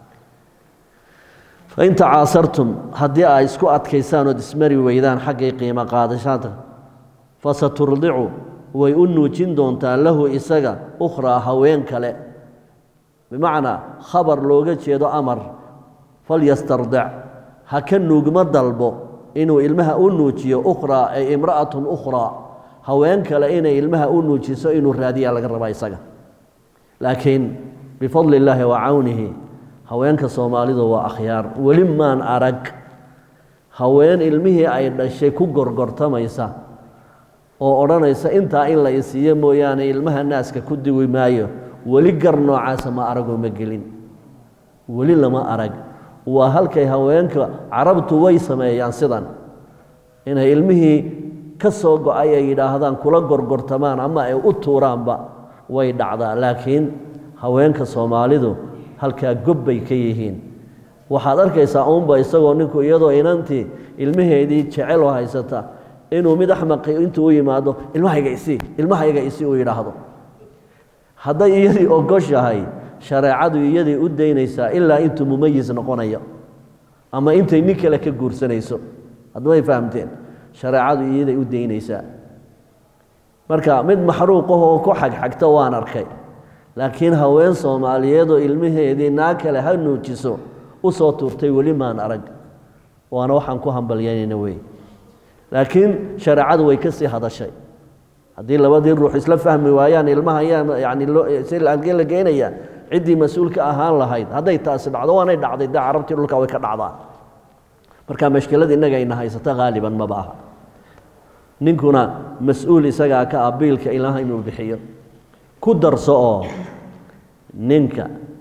fain tacaasartum haddii aad isku adkaysaan ood ismari weydaan xaggay qiimo qaadashada fasaturdicu way u nuujin doontaa lahu isaga ukhraa haween kale bimacnaa khabar looga jeedo amar falyastardic ha ka nuugma dalbo inuu ilmaha u nuujiyo ukhraa ay imra'atun ukhraa haween kale inay ilmaha u nuujiso inuu raadiyaa laga rabaa isaga laakiin bifadli illaahi wa cawnihi haweenka soomaalidu waa akhyaar weli maan arag haween ilmihii ay dhashay ku gorgortamaysa oo odhanaysa intaa in la isiiyo mooyaane ilmaha naaska ku diwi maayo weli gar noocaasa ma aragoo ma gelin weli lama arag waa halkay haweenka carabtu way sameeyaan sidan inay ilmihii ka soo go-ay ay yidhaahdaan kula gorgortamaan ama ay u tuuraanba way dhacdaa laakiin haweenka soomaalidu halkaa gob bay ka yihiin waxaad arkaysaa uunba isagoo ninku iyadoo inantii ilmaheedii jecel oo haysata inuu mid axmaqi intuu u yimaado ilmahayga isii ilmahayga isii uu yidhaahdo hadday iyadii ogoshahay shareecadu iyaday u daynaysaa ilaa intuu mumayis noqonayo ama intay nin kale ka guursanayso haddamay fahamteen shareecadu iyaday u daynaysaa marka mid maxruuqahoo ku xagxagta waan arkay laakiin haween soomaaliyeedoo ilmaheedii naa kale ha nuujiso u soo tuurtay weli maan arag waana waxaan ku hambalyanayna wey laakiin shareecadu way ka sii hadashay haddii labadii ruux isla fahmi waayaan ilmaha yaa yani algee la geenaya ciddii mas-uulka ahaan lahayd hadday taasi dhacdo waanay dhacday dee carabtii dhulka way ka dhacdaa marka mashkilada innaga ayna haysata haaliban maba aha ninkuna mas-uul isagaa ka ah biilka ilaha inuu bixiyo ku darso oo ninka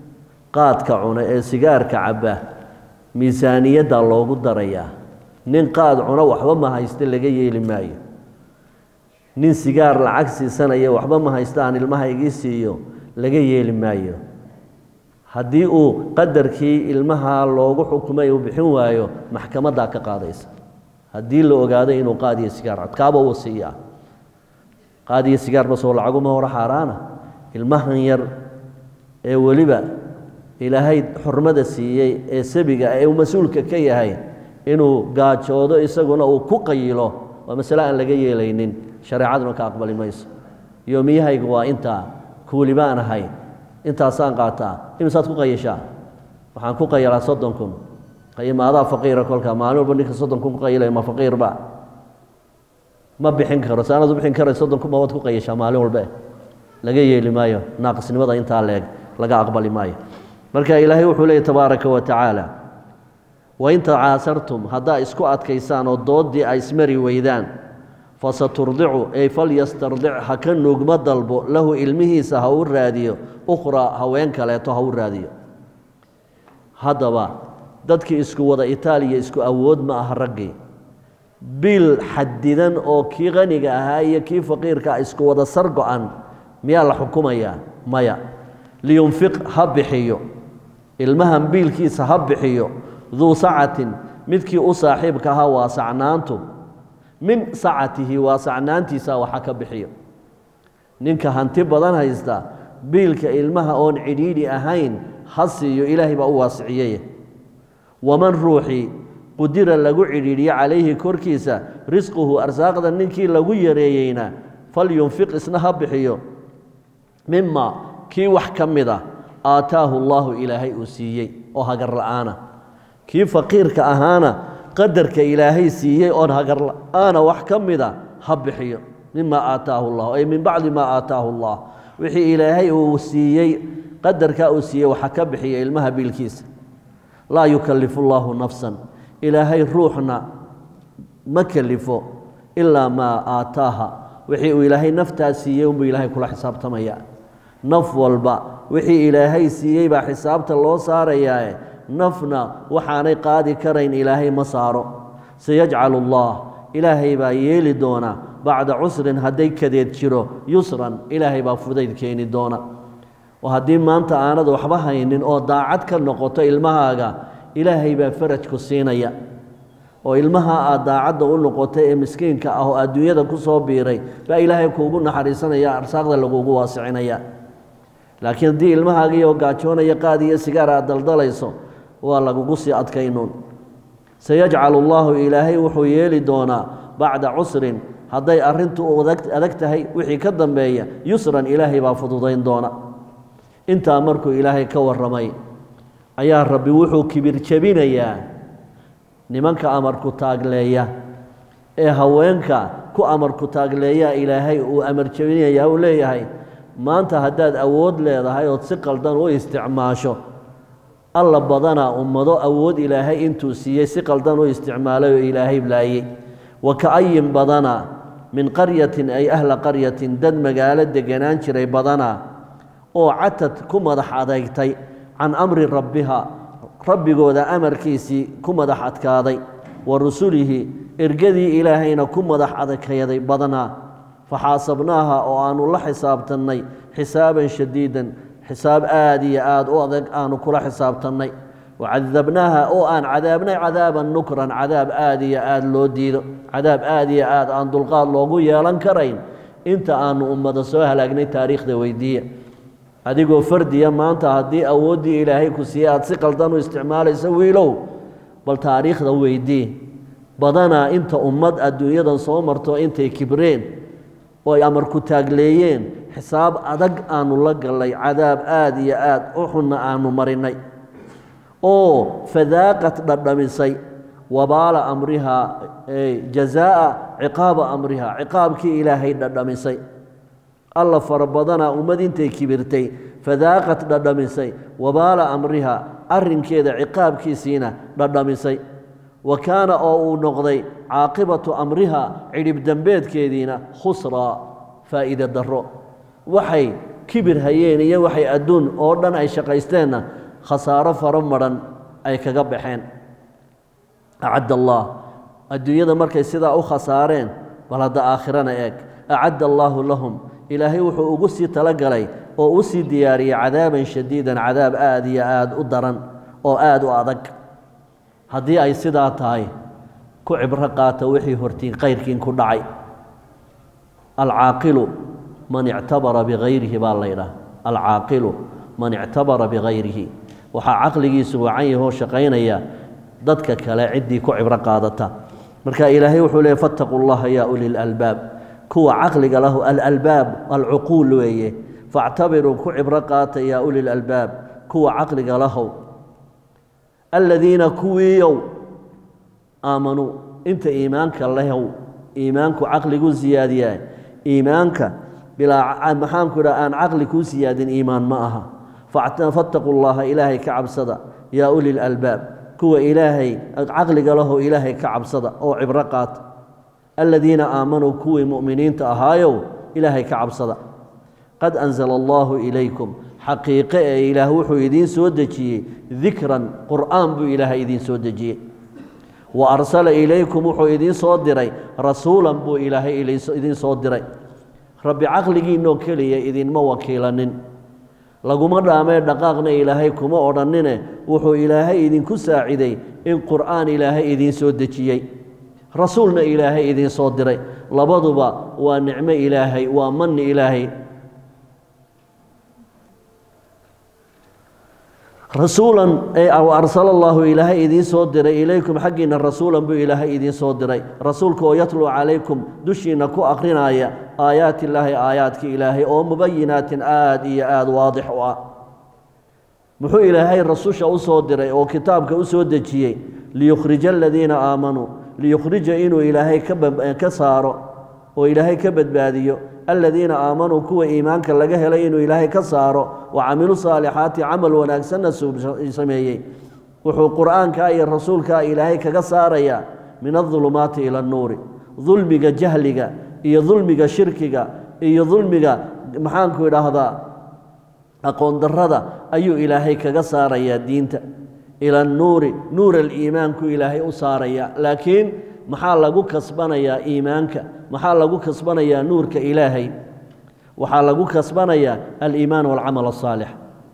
qaadka cuna ee sigaarka cabba miisaaniyaddaa loogu darayaa nin qaad cuno waxba ma haysta laga yeeli maayo nin sigaar lacag siisanaya waxba ma haysta aan ilmaha igii siiyo laga yeeli maayo haddii uu qadarkii ilmaha loogu xukumay uu bixin waayo maxkamaddaa ka qaadaysa haddii la ogaado inuu qaadiyo sigaar codkaaba uu siiyaa qaadiyo sigaar basoo lacaguma hore xaaraana ilmahan yar ee weliba ilaahay xurmada siiyey ee sabiga ee uu mas-uulka ka yahay inuu gaajoodo isaguna uu ku qayilo waa masale aan laga yeelaynin shareecaduna ka aqbali mayso yoomiyahayga waa intaa kuuli baan ahay intaasaan qaataa imisaad ku qayashaa waxaan ku qayalaa soddon kun qayimaadaa faqiira kolka maalin walba ninka soddon kun ku qayilaya ma faqiirba ma bixin karo saanad u bixin karay soddon kun ma waad ku qayashaa maalin walbe laga yeeli maayo naaqisnimada intaa leeg laga aqbali maayo marka ilaahay wuxuu leeyay tabaaraka wa tacaala wain tacaasartum haddaa isku adkaysaan oo dooddii ay ismari weydaan fasaturdicu ey falyastardic ha ka nuugma dalbo lahu ilmihiisa ha u raadiyo ukhraa haween kaleeto ha u raadiyo haddaba dadkii isku wada itaaliya isku awood ma aha raggii biil xadidan oo kii qaniga ahaa iyo kii faqiirka isku wada sar go-an miyaa la xukumayaa maya liyunfiq ha bixiyo ilmahan biilkiisa ha bixiyo duu sacatin midkii u saaxiibka ahaa waa sacnaantu min sacatihi waa sacnaantiisa waxa ka bixiyo ninka hanti badan haysta biilka ilmaha oon cidhiidhi ahayn ha siiyo ilaahay baa u waasiciyey waman ruuxii qudira lagu cidhiidhiyo calayhi korkiisa risquhu arsaaqda ninkii lagu yareeyeyna falyunfiq isna ha bixiyo mima kii wax ka mid a aataahu allaahu ilaahay uu siiyey oo hagar la'aana kii faqiirka ahaana qadarka ilaahay siiyey oon hagar la'aana wax ka mida ha bixiyo mima aataahu llah ay min bacdi maa aataahu allah wixii ilaahay uu siiyey qadarkaa uu siiyey waxa ka bixiya ilmaha biilkiisa laa yukallifu llaahu nafsan ilaahay ruuxna ma kelifo ilaa maa aataaha wixii uu ilaahay naftaa siiyey unbuu ilaahay kula xisaabtamaya naf walba wixii ilaahay siiyey baa xisaabta loo saarayaae nafna waxaanay qaadi karayn ilaahay ma saaro sayajcalu allah ilaahay baa yeeli doona bacda cusrin hadday kadeed jiro yusran ilaahay baa fudayd keeni doona oo haddii maanta aanad waxba haynin oo daacad ka noqoto ilmahaaga ilaahay baa farajku siinaya oo ilmaha aad daacadda u noqotay ee miskiinka ah oo adduunyada ku soo biiray baa ilaahay kuugu naxariisanaya arsaaqda lagugu waasicinaya laakiin haddii ilmahaagiioo gaajoonaya qaad iyo sigaar aad daldalayso waa lagugu sii adkaynuun sayajcalu allaahu ilaahay wuxuu yeeli doonaa bacda cusrin hadday arrintu adag tahay wixii ka dambeeya yusran ilaahay baa fududayn doona intaa markuu ilaahay ka warramay ayaa rabbi wuxuu kibir jebinayaa nimanka amarku taagleeya ee haweenka ku amarku taagleeyaa ilaahay uu amar jebinayaa uu leeyahay maanta haddaad awood leedahay ood si qaldan u isticmaasho alla badanaa ummado awood ilaahay intuu siiyey si qaldan u isticmaalay oo ilaahay laayey wa ka-ayin badanaa min qaryatin ay ahla qaryatin dad magaalo deganaan jiray badanaa oo catad ku madax adeygtay can amri rabbiha rabbigooda amarkiisii ku madax adkaaday wa rusulihi ergadii ilaahayna ku madax adkayday badanaa faxaasabnaaha oo aanu la xisaabtannay xisaaban shadiidan xisaab aad iyo aad u adag aanu kula xisaabtannay wacadabnaaha oo aan cadaabnay cadaaban nukran cadaab aad iyo aad loo diido cadaab aad iyo aad aan dulqaad loogu yeelan karayn inta aanu ummada soo halaagnay taariikhda weydiiya adigoo fardiya maanta haddii awooddii ilaahay ku siiyey aad si qaldan u isticmaalayso wiilow bal taariikhda weydii badanaa inta ummad adduunyadan soo marto intay kibreen oo ay amar ku taagleeyeen xisaab adag aanu la gallay cadaab aad iyo aad u xunna aanu marinay oo fadaaqad dhadhamisay wabaala amrihaa jazaa'a ciqaaba amrihaa ciqaabkii ilaahay dhadhamisay alla fara badanaa ummad intay kibirtay fadaaqad dhadhamisay wabaala amriha arrinkeeda ciqaabkiisiina dhadhamisay wa kaana oo uu noqday caaqibatu amriha cidhib dembeedkeediina khusraa faa'iide darro waxay kibir hayeen iyo waxay adduun oo dhan ay shaqaysteenna khasaaro faro madhan ay kaga baxeen acadda allah adduunyada markay sidaa u khasaareen bal hadda aakhirana eeg acadda allaahu lahum ilaahay wuxuu ugu sii talagalay oo u sii diyaariyey cadaaban shadiidan cadaab aad iyo aad u daran oo aad u adag haddii ay sidaa tahay ku cibro qaata wixii hortiin kayrkiin ku dhacay alcaaqilu man ictabara bikayrihi baa la ydhaha alcaaqilu man ictabara bikayrihi waxaa caqligiisu wacan yahoo shaqaynaya dadka kale ciddii ku cibro qaadata marka ilaahay wuxuu leeyay fattaquu llaha yaa uli lalbaab kuwa caqliga lahu alalbaab alcuquul weeye faactabiruu ku cibro qaata yaa uli lalbaab kuwa caqliga lahow aladiina kuwiiyow aamanuu inta iimaanka lehow iimaanku caqligu siyaadiyaa iimaanka bilaa maxaanku idhaha aan caqli kuu siyaadin iimaan ma aha fattaquu llaha ilaahay ka cabsada yaa uli lalbaab kuwa ilaahay caqliga lahow ilaahay ka cabsada oo cibro qaata aladiina aamanuu kuwii mu'miniinta ahaayow ilaahay ka cabsada qad anzala allaahu ilaykum xaqiiqe ee ilaah wuxuu idiin soo dejiyey dikran qur'aan buu ilaahay idiin soo dejiyey wa arsala ilaykum wuxuu idiin soo diray rasuulan buu ilaahay idiin soo diray rabbi caqligiinoo keliya idinma wakiilanin laguma dhaamee dhaqaaqna ilaahay kuma odhannine wuxuu ilaahay idinku saaciday in qur'aan ilaahay idiin soo dejiyey rasuulna ilaahay idiin soo diray labaduba waa nicmo ilaahay waa manni ilaahay rasuulan arsala allaahu ilaahay idiin soo diray ilaykum xaggiinna rasuulan buu ilaahay idiin soo diray rasuulka oo yatluu calaykum dushiinna ku akhrinaya aayaati illaahi aayaadka ilaahay oo mubayinaatin aad iyo aad waadix u ah muxuu ilaahay rasusha u soo diray oo kitaabka u soo dejiyey liyukhrija aladiina aamanuu liyukhrija inuu ilaahay ka saaro oo ilaahay ka badbaadiyo aladiina aamanuu kuwa iimaanka laga helay inuu ilaahay ka saaro wa camilu saalixaati camal wanaagsanna sameeyey wuxuu qur'aankaa iyo rasuulkaa ilaahay kaga saarayaa min adulumaati ila annuuri dulmiga jahliga iyo dulmiga shirkiga iyo dulmiga maxaanku idhaahdaa aqoon darrada ayuu ilaahay kaga saarayaa diinta ila annuuri nuur aliimaanku ilaahay u saaraya laakiin maxaa lagu kasbanayaa iimaanka maxaa lagu kasbanayaa nuurka ilaahay waxaa lagu kasbanayaa aliimaan walcamal asaalix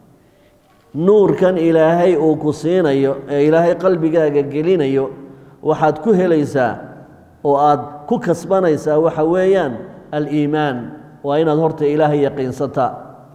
nuurkan ilaahay uu ku siinayo ee ilaahay qalbigaaga gelinayo waxaad ku helaysaa oo aad ku kasbanaysaa waxa weeyaan aliimaan waa inaad horta ilaahay yaqiinsataa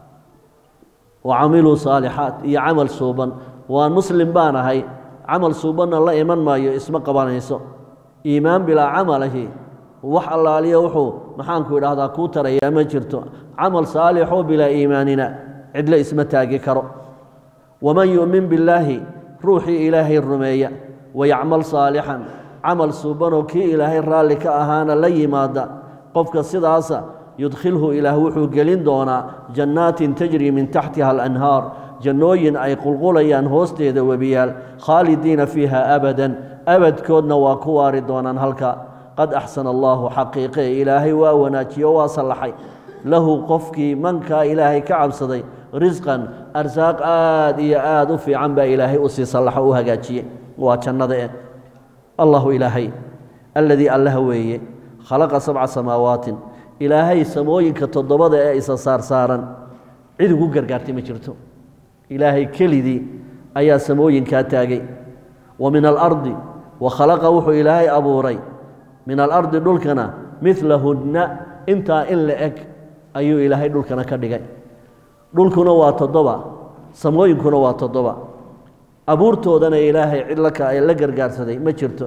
wa camiluu saalixaat iyo camal suuban waa muslim baan ahay camal suubanna la iman maayo isma qabanayso iimaan bilaa camalahi wax allaaliya wuxuu maxaanku idhaahdaa kuu tarayaa ma jirto camal saalixoo bilaa iimaanina cidlo isma taagi karo waman yu'min billaahi ruuxii ilaahay rumeeya wayacmal saalixan camal suubanoo kii ilaahay raalli ka ahaana la yimaada qofka sidaasa yudkhilhu ilaah wuxuu gelin doonaa jannaatin tajri min taxtiha alanhaar jannooyin ay qulqulayaan hoosteeda webiyaal khaalidiina fiiha abadan abadkoodna waa ku waari doonaan halka qad axsana allaahu xaqiiqe ilaahay waa wanaajiye o waa sallaxay lahu qofkii mankaa ilaahay ka cabsaday risqan arsaaq aad iyo aad u fiican baa ilaahay u sii sallaxo u hagaajiye waa jannada eh allahu ilaahay alladii allaha weeye khalaqa sabca samaawaatin ilaahay samooyinka toddobada ee isa saarsaaran cid ugu gargaartay ma jirto ilaahay kelidii ayaa samooyinkaa taagay wa min alardi wa khalaqa wuxuu ilaahay abuuray min alardi dhulkana midlahunna intaa in la eg ayuu ilaahay dhulkana ka dhigay dhulkuna waa toddoba samooyinkuna waa toddoba abuurtoodana ilaahay cid la gargaarsaday ma jirto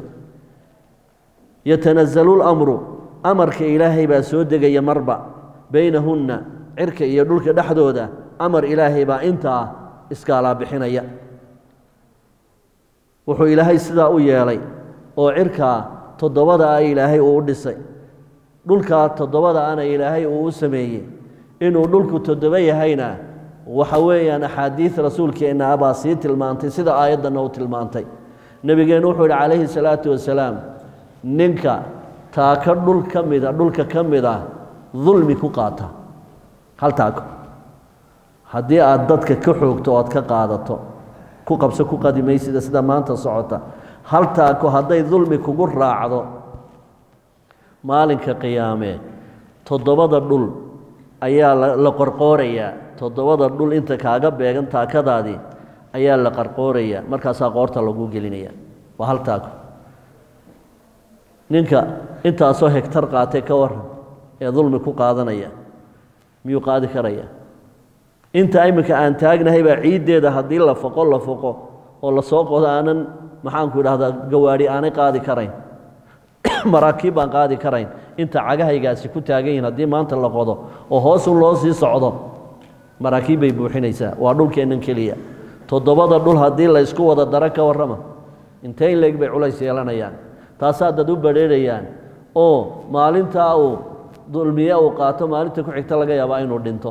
yatanazalu lamru amarka ilaahay baa soo degaya marba baynahunna cirka iyo dhulka dhexdooda amar ilaahay baa intaa iskaalaa bixinaya wuxuu ilaahay sidaa u yeelay oo cirkaa toddobada ah ilaahay uu u dhisay dhulkaa toddobada ana ilaahay uu u sameeyey inuu dhulku toddobo yahayna waxa weeyaan axaadiid rasuulkeenna abaa sii tilmaantay sida aayaddanna u tilmaantay nebigeennu wuxuu yidhi calayhi salaatu wasalaam ninka taako dhul ka mida dhulka ka mid ah dulmi ku qaata hal taako haddii aad dadka ka xoogto oad ka qaadato ku qabso ku qadimaysida sida maanta socota hal taako hadday dulmi kugu raacdo maalinka qiyaame toddobada dhul ayaa la qorqoorayaa toddobada dhul inta kaaga beegan taakadaadii ayaa la qarqoorayaa markaasaa qoorta lagu gelinaya waa hal taako ninka intaasoo hegtar qaatay ka waran ee dulmi ku qaadanaya miyuu qaadi karaya inta iminka aan taagnahay baa ciiddeeda haddii la foqo la foqo oo lasoo qodo aanan maxaanku idhahdaa gawaadhi aanay qaadi karayn maraakiib baan qaadi karayn inta cagahaygaasi ku taagan yihin haddii maanta la qodo oo hoosun loo sii socdo maraakiib bay buuxinaysaa waa dhulkeennan keliya toddobada dhul haddii la ysku wada daro ka warrama intay leeg bay culays yeelanayaan taasaa dad u badheerayaan oo maalintaa uu dulmiye uu qaato maalinta ku xigta laga yaabaa inuu dhinto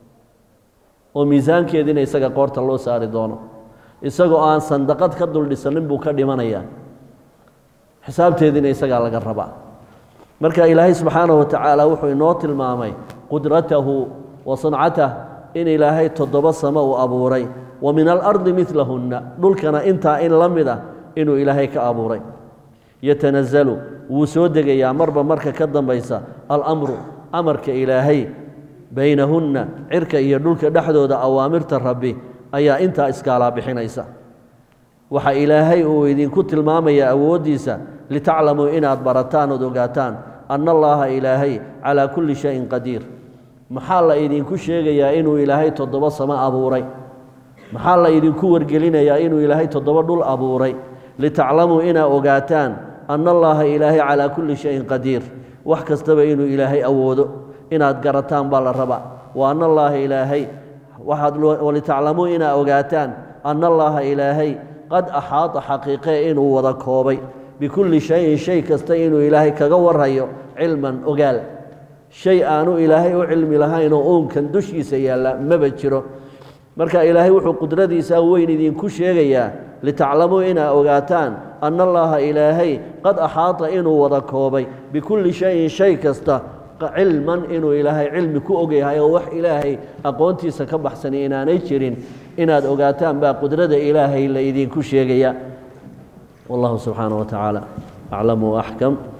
oo miisaankeediina isaga qoorta loo saari doono isagoo aan sandaqad ka dul dhisanin buu ka dhimanayaa xisaabteediina isagaa laga rabaa marka ilaahay subxaanahu wa tacaala wuxuu inoo tilmaamay qudratahu wa sancatah in ilaahay toddoba samo uu abuuray wa min alardi midlahunna dhulkana intaa in la mid ah inuu ilaahay ka abuuray yatanazalu wuu soo degayaa marba marka ka dambaysa alamru amarka ilaahay baynahunna cirka iyo dhulka dhexdooda awaamirta rabbi ayaa intaa iskaalaa bixinaysa waxa ilaahay uu idinku tilmaamayaa awooddiisa litaclamuu inaad barataan ood ogaataan anna allaaha ilaahay calaa kulli shayin qadiir maxaa la idinku sheegayaa inuu ilaahay toddoba samo abuuray maxaa la idinku wargelinayaa inuu ilaahay toddoba dhul abuuray litaclamuu inaad ogaataan anna allaaha ilaahay calaa kulli shayin qadiir wax kastaba inuu ilaahay awoodo inaad garataan baa la rabaa wa anna allaaha ilaahay waxaad walitaclamuu inaad ogaataan anna allaaha ilaahay qad axaada xaqiiqee inuu wada koobay bikulli shayin shay kasta inuu ilaahay kaga warhayo cilman ogaal shay aanu ilaahay u cilmi lahayn oo uunkan dushiisa yaalla maba jiro marka ilaahay wuxuu qudradiisa weyn idinku sheegayaa litaclamuu inaad ogaataan anna allaaha ilaahay qad axaada inuu wada koobay bikulli shayin shay kasta cilman inuu ilaahay cilmi ku ogyahay oo wax ilaahay aqoontiisa ka baxsani inaanay jirin inaad ogaataan baa qudrada ilaahay la idinku sheegaya wallahu subxaanaه wa tacaala aclam waaxkam